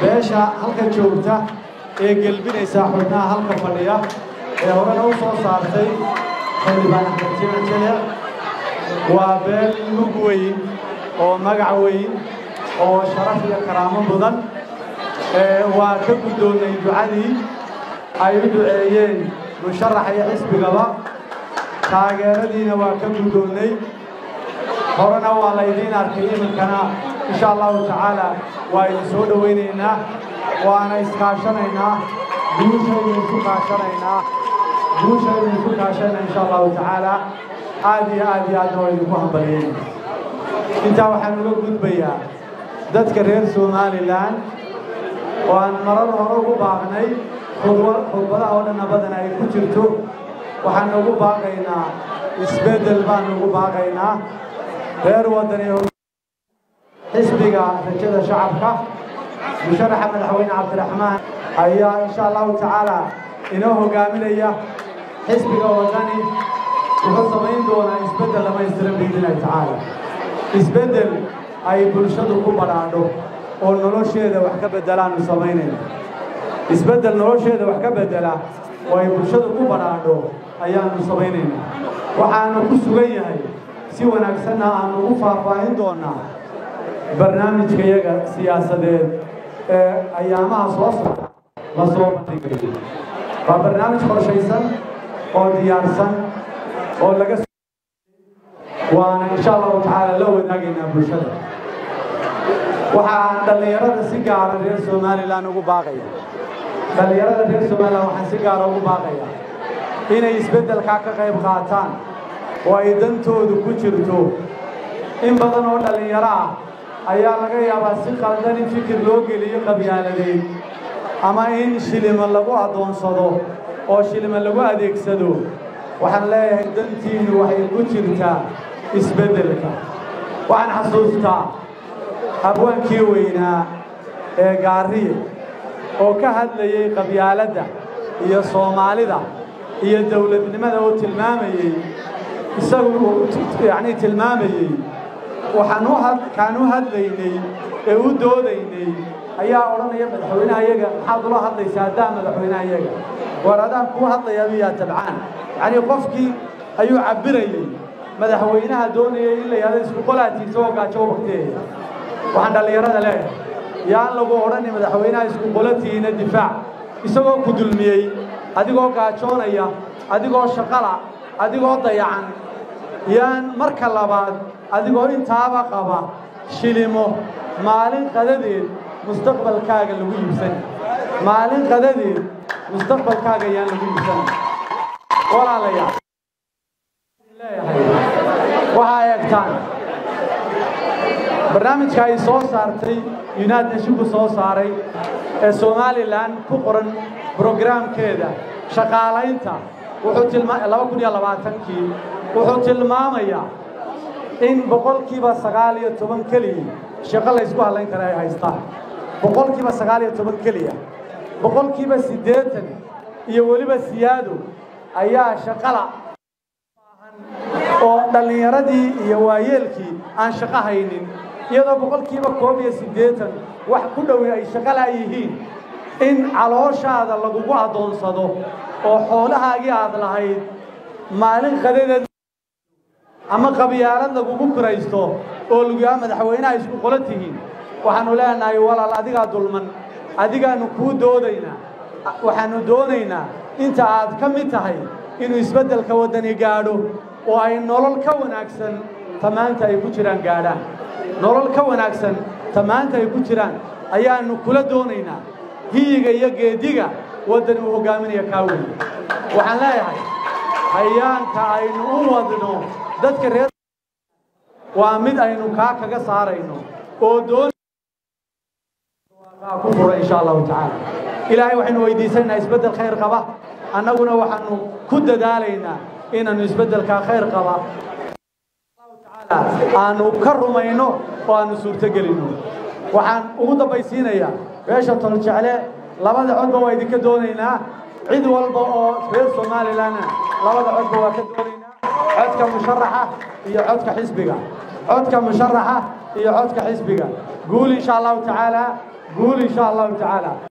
beesha halka joogta ee gelbinaysa xubnaha halka fadhiya ee horena u soo saartay xildhibaan axmed jimac jele waa beel mug weyn oo magac weyn oo sharaf iyo karaamo mudan waa ka guddoonnay ducadii ay u duceeyeen musharaxa iyo xisbigaba taageeradiina waa ka guddoonnay horena waa laydiin arkay iminkana insha allahu tacaala waa idin soo dhowaynaynaa waana iskaashanaynaa guushaynu isu kaashanaynaa guushaynu isu kaashanaynaa insha allahu tacaala aad iyo aad iyo aadna waa idinku hambalyeyn intaa waxaan uga gudbayaa dadka reer somalilan oo aan marar hore ugu baaqnay khudbadaha oo dhanna badan ay ku jirto waxaan ugu baaqaynaa isbeddel baan ugu baaqaynaa reer waddani xisbiga rajada shacabka musharaxa madaxweyne cabdiraxmaan ayaa insha allahu tacaala inoo hogaaminaya xisbiga waddani wuxuu samayn doonaa isbeddel dhamaystiran biidnillahi tacaala isbeddel ay bulshadu ku badhaadho oo nolosheeda wax ka beddelaanu samaynayna isbeddel nolosheeda wax ka beddela oo ay bulshadu ku badhaadho ayaanu samaynayna waxaanu ku sugan yahay si wanaagsanna aanu ugu faahfaahin doonnaa barnaamijkayaga siyaasadeed ee ayaamaha soo socda la soo bandhigayo waa barnaamij qorshaysan oo diyaarsan oo laga waana insha allahu tacaala la wadaagaynaa bulshada waxaan dhallinyarada si gaara reer somalilan ugu baaqaya dhallinyarada reer somalilan waxaan si gaara ugu baaqaya inay isbeddelkaa ka qayb qaataan oo ay dantoodu ku jirto in badan oo dhallinyaro ah ayaa laga yaabaa si qaldan in fikir loo geliyo qabyaaladeed ama in shilima lagu addoonsado oo shilima lagu adeegsado waxaan leeyahay dantiinnu waxay ku jirtaa isbeddelka waxaan xasuustaa habwaankii weynaa ee gaariye oo ka hadlayey qabyaaladda iyo soomaalida iyo dawladnimada oo tilmaamayey isagu yacnii tilmaamayey waxaan u had kaan u hadlaynay ee u doodaynay ayaa odhanaya madaxweynaha iyaga maxaad ula hadlaysaa haddaa madaxweynaha iyaga war adaan kuu hadlayaa miyaa tabcaan yacnii qofkii ayuu cabbirayey madaxweynaha doonayay in la yidhahdo isku qolaatiisa oo gaajo u bakteeya waxaan dhallinyarada leeyahay yaan lagu odhani madaxweynaha isku qolatihiina difaac isagoo ku dulmiyey adigoo gaajoonaya adigoo shaqala adigoo dayacan yaan marka labaad adigoo intaaba qaba shilimo maalin qadadeed mustaqbalkaaga lagu iibsan maalin qadadeed mustaqbalkaaga yaan lagu iibsan walaalayaal leeyahay waxaa eegtaan barnaamijka ay soo saartay united nashinku soo saaray ee somalilan ku qoran brograamkeeda shaqaalaynta wuxuu tilmaa laba kun iyo labaatankii wuxuu tilmaamayaa in boqolkiiba sagaal iyo toban keliya shaqo laysku hadlayn kara ay haystaan boqolkiiba sagaal iyo toban keliya boqolkiiba siddeetan iyo weliba siyaado ayaa shaqala oo dhallinyaradii iyo waayeelkii aan shaqo haynin iyadoo boqolkiiba koob iyo siddeetan wax ku dhowi ay shaqala yihiin in calooshaada lagugu addoonsado oo xoolahaagii aad lahayd maalin qadadeed ama qabyaalad lagugu kiraysto oo lagu yaha madaxweynaha isku qolo tihiin waxaannu leenahay walaal adigaa dulman adigaannu kuu doodaynaa waxaannu doonaynaa inta aad ka mid tahay inuu isbeddelka waddani gaadho oo ay nolol ka wanaagsan ta maanta ay ku jiraan gaadhaan nolol ka wanaagsan ta maanta ay ku jiraan ayaannu kula doonaynaa hiyiga iyo geediga waddani uu hoggaaminaya kaa weyn waxaan leeyahay hayaanka aynu u wadno dadka reer waa mid aynu kaa kaga saarayno oo doon ku fura insha allahu tacaala ilaahay waxaynu weydiisanaynaa isbeddel khayr qaba annaguna waxaanu ku dadaalaynaa inaannu isbeddelkaa khayr qaba aanu ka rumayno oo aanu suurtogelinno waxaan ugu dambaysiinayaa beesha toljecle labada codba waa idinka doonaynaa cid walba oo reer somalilanna labada codba waa ka doonaynaa codka musharaxa iyo codka xisbiga codka musharaxa iyo codka xisbiga guul insha allahu tacaala guul insha allahu tacaala